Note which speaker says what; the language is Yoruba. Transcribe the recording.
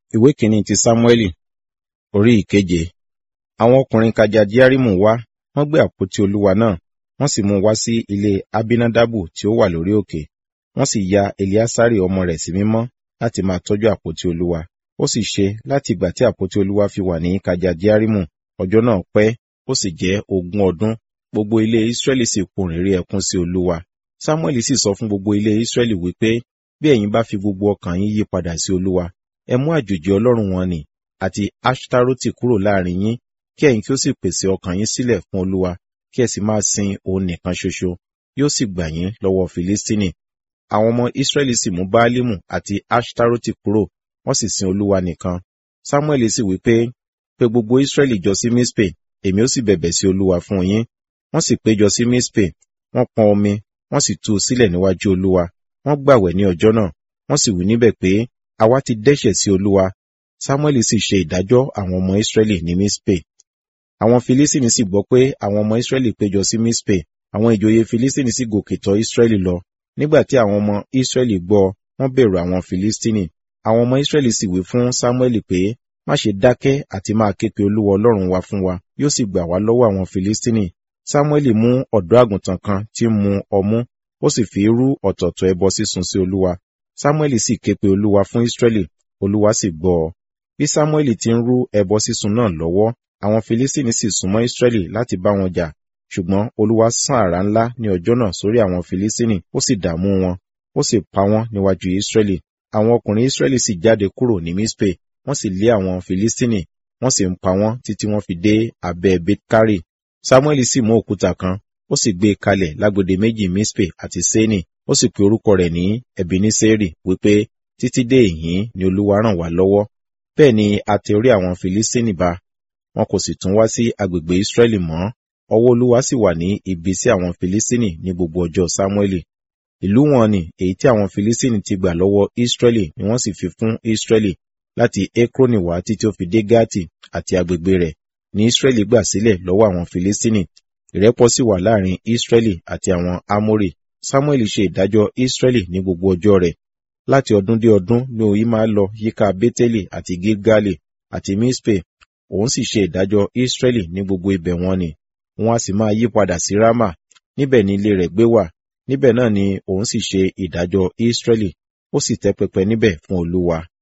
Speaker 1: ìwé kìíní ti sámúẹ́lì orí ìkeje àwọn ọkùnrin kajadiarimu wá wọ́n gbé àpótí olúwa náà wọ́n sì mú un wá sí ilé abinadabu tí ó wà lórí òkè wọ́n sì ya eliasari ọmọ rẹ̀ sí mímọ́ láti máa tọ́jú àpótí olúwa ó sì ṣe láti ìgbà tí àpótí olúwa fi wà ní kajadiarimu ọjọ́ náà pẹ́ ó sì jẹ́ ogún ọdún gbogbo ilé israẹli sì pohùn réré ẹkún sí olúwa samuel sì sọ fún gbogbo ilé israẹli wípé bí ẹ̀yin bá fi gbogbo ọkàn yín yí padà sí olúwa ẹ mú àjòjì ọlọ́run wọn nì àti ashtaroti kúrò láàrin yín kí ẹ̀yin kí ó sì pèsè ọkàn yín sílẹ̀ fún olúwa kí ẹ sì máa sin òun nìkan ṣoṣo yóò sì gbà yín lọ́wọ́ filistini àwọn ọmọ israẹli sì mú baalimu àti ashtaroti kúrò wọ́n sì sin olúwa nìkan samuel sì wí pé pé gbogbo israẹli jọ sí mispe èmi ó sì bẹ̀bẹ̀ sí olúwa fún yín wọ́n sì péjọ sí mispe wọ́n pọn omi wọ́n sì tú u sílẹ̀ níwájú olúwa wọ́n gbàwẹ̀ ní ọjọ́ náà wọ́n sì wí níbẹ̀ pé àwa ti dẹ́ṣẹ̀ sí olúwa samuel sì ṣe ìdájọ́ àwọn ọmọ israẹli ní mispe àwọn filistini sì gbọ́ pé àwọn ọmọ israẹli péjọ sí mispe àwọn ìjòyè filistini sì gòkè tọ̀ israẹli lọ nígbà tí àwọn ọmọ israẹli gbọ́ wọ́n bẹ̀rù àwọn filistini àwọn ọmọ israẹli sì wí fún samuel pé má ṣe dákẹ́ àti máa ké pe olúwa ọlọ́run wa fún wa yóò sì gbà wá lọ́wọ́ àwọn filistini samuel mú ọ̀dọ́ àgùntàn kan tí ń mu ọmú ó sì fi rú ọ̀tọ̀ọ̀tọ̀ ẹbọ sísun sí olúwa samuel sì ké pe olúwa fún israẹli olúwa sì gbọ́ ọ bí samuel ti ń rú ẹbọ sísun náà lọ́wọ́ àwọn filistini sì súnmọ́ israẹli láti bá wọn jà ṣùgbọ́n olúwa sán àrá ńlá ní ọjọ́ náà sórí àwọn filistini ó sì dààmú wọn ó sì pa wọ́n níwájú israẹli àwọn ọkùnrin israẹli sì jáde kúrò ní mispe wọ́n sì lé àwọn filistini wọ́n sì ń pa wọ́n títí wọ́n fi dé abẹ́ betkari samuel sì mú òkúta kan ó sì gbé e kalẹ̀ lágbede méjì mispe àti seni ó sì pe orúkọ rẹ̀ ní ebeneseri wípé títí dé ìhín ni olúwa ràn wá lọ́wọ́ bẹ́ẹ̀ ni a tẹ orí àwọn filistini ba wọn kò sì tún wá sí agbègbè israẹli mọ́ ọwọ́ olúwa sì wà ní ibi sí àwọn filistini ní gbogbo ọjọ́ samueli ìlú wọn ni èyí tí àwọn filistini ti gbà lọ́wọ́ israẹli ni wọ́n sì fi fún israẹli láti ekroni wá títí ó fi dé gati àti agbègbè rẹ̀ ní israẹli gbà sílẹ̀ lọ́wọ́ àwọn filistini ìrẹ́pọ̀ sì wà láàrin israẹli àti àwọn amori samuel ṣe ìdájọ́ israẹli ní gbogbo ọjọ́ rẹ̀ láti ọdún dé ọdún ni òyìn máa lọ yíká beteli àti gilgali àti mispe òun sì ṣe ìdájọ́ israẹli ní gbogbo ibẹ̀ wọn ni wọn a sì máa yí padà sí rama níbẹ̀ ni ilé rẹ̀ gbé wà níbẹ̀ náà ni òun sì ṣe ìdájọ́ israẹli ó sì tẹ́ pẹpẹ níbẹ̀ fún olúwa